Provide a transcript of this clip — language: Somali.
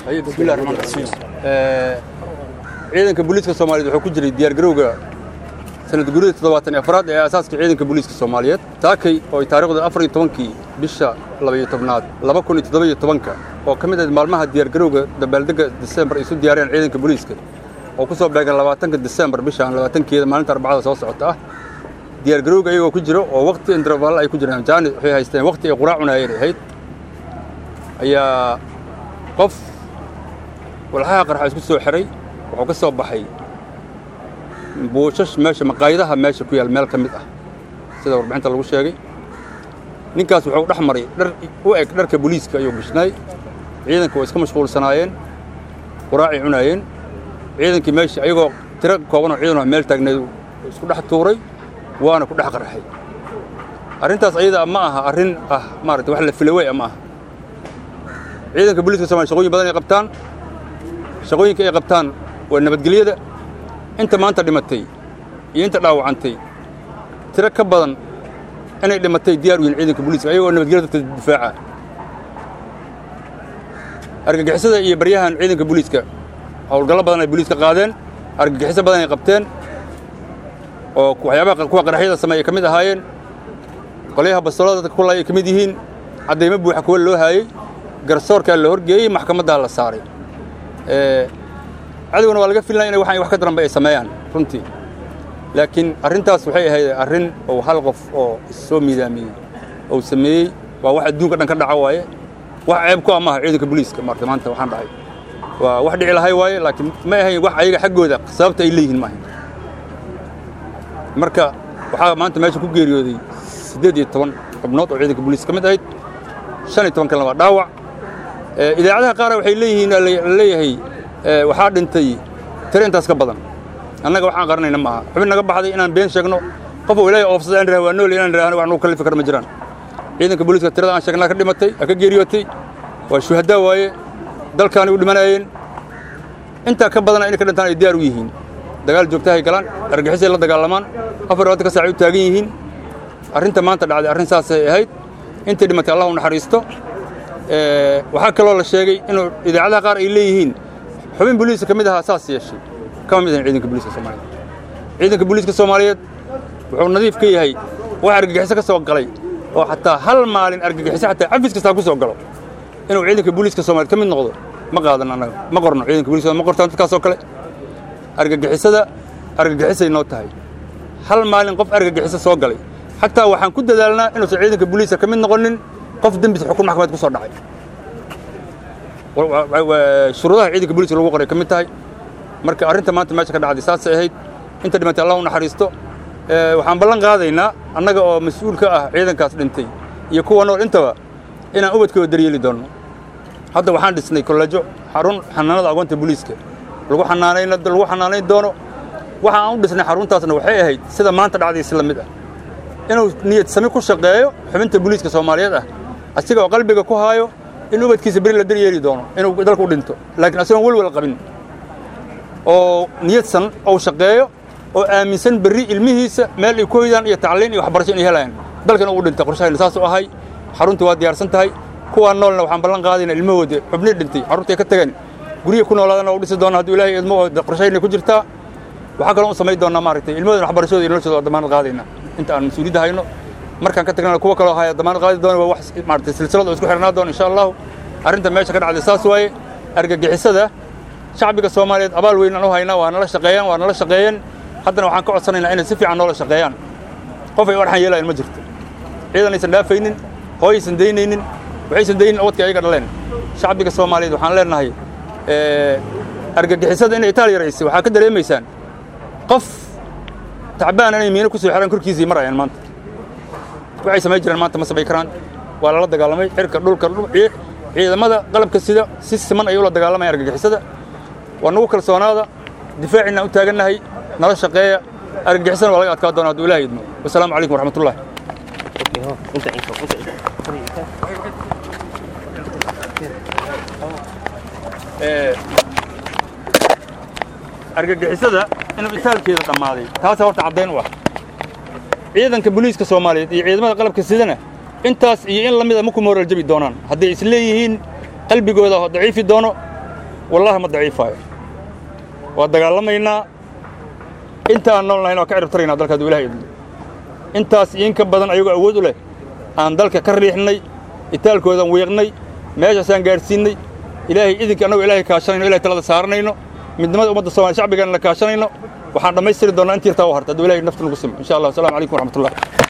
bismillahi raxmaan raxiim ciidanka booliiska soomaaliyeed wuxuu ku jiray diyaargarowga sanad guurida toddobaatan iyo afraad ee aasaaska ciidanka booliiska soomaaliyeed taakay oo ay taarikhdu afar iyo tobankii bisha labaiyo tobnaad laba kun iyo toddoba-iyo tobanka oo ka mid ahayd maalmaha diyaargarowga dabaaldegga disembar ay isu diyaariyeen ciidanka booliiska oo ku soo beegan labaatanka disembar bishaan labaatankeeda maalinta arbacada soo socota ah diyaargarowga iyagoo ku jiro oo waqti interval ay ku jiraan jaani waxay haysteen waqti ay quraac cunaayeen ay ahayd ayaa qof walxaha qarxa isku soo xiray wuxuu ka soo baxay buushash meesha maqaayadaha meesha ku yaal meel ka mid ah sida warbixinta lagu sheegay ninkaas wuxuu dhex maray dhar u eg dharka booliiska ayuu gishnaay ciidanka way iska mashquulsanaayeen quraacay cunaayeen ciidankii meesha ayagoo tiro koobanoo ciidanoo meel taagneed isku dhex tuuray waana ku dhex qarxay arrintaas ayada ma aha arrin ah maarata wax la filawey ma aha ciidanka booliiska somalia shaqooyin badan ay qabtaan shaqooyinka ay qabtaan waa nabadgelyada inta maanta dhimatay iyo inta dhaawacantay tiro ka badan inay dhimatay diyaar u yihin ciidanka booliiska ayagoo nabadgelyada dadka difaaca argagixisada iyo baryahan ciidanka booliiska howlgallo badan ay booliiska qaadeen argagixiso badan ay qabteen oo waxyaabaha kuwa qaraxyada sameeye ka mid ahaayeen qolyaha bastoolada dadka kulay ay ka mid yihiin caddaymo buuxa kuwa loo haayey garsoorkaa la horgeeyey maxkamaddaa la saaray cadowna waa laga filnaya inay waxaan wax ka daranba ay sameeyaan runtii laakiin arrintaas waxay ahayd arrin oo hal qof oo soo miidaamiyey oo sameeyey waa wax adduunka dhan ka dhaca waaye wax ceeb ku ah maaha ciidanka booliiska maarta maanta waxaan dhacay waa wax dhici lahay waaye laakiin ma ahayn wax ayaga xaggooda sababta ay leeyihiin maahayn marka waxaa maanta meesha ku geeriyooday siddeed iyo toban xubnood oo ciidanka booliiska ka mid ahayd shan iyo toban kalena waa dhaawac idaacadaha qaara waxay leeyihiin leeyahay waxaa dhintay tiro intaas ka badan annaga waxaan qaranayna ma aha xubin naga baxday inaan been sheegno qof oo ilaahay oofsada aan waa nool inaan idhaahno wax nagu kallifi kara ma jiraan ciidanka booliiska tirada aan sheegnaa ka dhimatay ka geeriyootay waa shuhadaa waaye dalkaanay u dhimanayeen intaa ka badana inay ka dhintaan ay diyaar u yihiin dagaal joogtahay galaan argixisay la dagaalamaan afar labaatanka saacay u taagan yihiin arrinta maanta dhacday arrin saasay ahayd intay dhimatay allah u naxariisto waxaa kaloo la sheegay inuu idaacadaha qaar ay leeyihiin xubin booliiska ka mid ahaa saas yeeshay kama mid ahayn ciidanka booliiska soomaaliyeed ciidanka booliiska soomaaliyeed wuxuu nadiif ka yahay wax argagixiso ka soo galay oo xataa hal maalin argagixiso xataa cafis kastaa ku soo galo inuu ciidanka booliiska soomaaliyeed ka mid noqdo ma qaadan annaga ma qorno ciidanka booliiska ma qortaan dadkaasoo kale argagixisada argagixisay noo tahay hal maalin qof argagixiso soo galay xataa waxaan ku dadaalnaa inuusan ciidanka booliiska ka mid noqonin qof dembis xukun maxkamadeed ku soo dhacay shuruudaha ciidanka booliiska lagu qoray ka mid tahay marka arrinta maanta meesha ka dhacday saasay ahayd inta dhimatay allah u naxariisto waxaan ballan qaadaynaa annaga oo mas-uul ka ah ciidankaas dhintay iyo kuwa nool intaba inaan ubadkooda daryeeli doonno hadda waxaan dhisnay kollejo xarun xanaanada agoonta booliiska lagu xanaanayn lagu xanaanayn doono waxa aan u dhisnay xaruntaasna waxay ahayd sida maanta dhacday isla mid ah inuu niyad sami ku shaqeeyo xubinta booliiska soomaaliyeed ah asiga oo qalbiga ku haayo in ubadkiisa beri la daryeeli doono inuu dalka u dhinto laakiin asigoon welwel qabin oo niyadsan ou shaqeeyo oo aaminsan berri ilmihiisa meel ay ku hoydaan iyo tacliin iyo waxbarasho inay helayaan dalkan uu dhintay qorshahayna saas u ahay xaruntii waa diyaarsan tahay kuwaa noolna waxaan ballan qaadayna ilmahooda xubnii dhintay xaruntii ka tageen guryihi ku noolaadana u dhisi doona hadduu ilaahay idmo oo qorshahayna ku jirtaa waxaa kaloo u samayn doonaa maaragtay ilmahooda waxbarashooda iyo noloshooda waa damaanad qaadayna inta aan mas-uuliyadda hayno markaan ka tagnana kuwa kaloo haya damaanad qaadi doona waa wax maaragtay silsilad oo isku xirnaa doona insha allahu arrinta meesha ka dhacday saas waaye argagixisada shacbiga soomaaliyeed abaal weyn aan u haynaa waa nala shaqeeyaan waa nala shaqeeyeen haddana waxaan ka codsanaynaa inay si fiican noola shaqeeyaan qof ay u arxan yeelayan ma jirto ciidan aysan dhaafaynin hooyaysan daynaynin waxaysan daynin wadkii ayaga dhaleen shacbiga soomaaliyeed waxaan leenahay argagixisada inay itaaliya raysay waxaa ka dareemaysaan qof tacbaan inay miino ku soo xiraan korkiisii marayaan maanta waxay samayn jiraan maanta ma samayn karaan waa lala dagaalamay cirka dhulka ciidamada qalabka sida si siman ayay ula dagaalamayaan argagixisada waa nagu kalsoonaada difaaciina u taagannahay nala shaqeeya argagixisana waa laga adkaa doona hadduu ilaah idmo wasalaamu calaykum waraxmatullahi argagixisada inuu itaalkeeda dhammaaday taasa horta caddayn u ah ciidanka booliiska soomaaliyeed iyo ciidamada qalabka sidana intaas iyo in la mida maku mooral jabi doonaan hadday is leeyihiin qalbigooda daciifi doono wallahi ma daciifaayo waa dagaalamaynaa intaan nool nahayn waa ka ciribtaraynaa dalka hadduu ilahay idmo intaas iyo in ka badan ayagoo awood u leh aan dalka ka riixnay itaalkoodan wiiqnay meeshaasaan gaadhsiinnay ilaahay idinka annagoo ilahay kaashanayno ilahay talada saaranayno midnimada ummadda soomaliya shacbigaana la kaashanayno waxaan dhammaystiri doonnaa intii yartaa u harta hadduu ilahay nafta nagu simo insha allah wassalamu calaykum waraxmatullah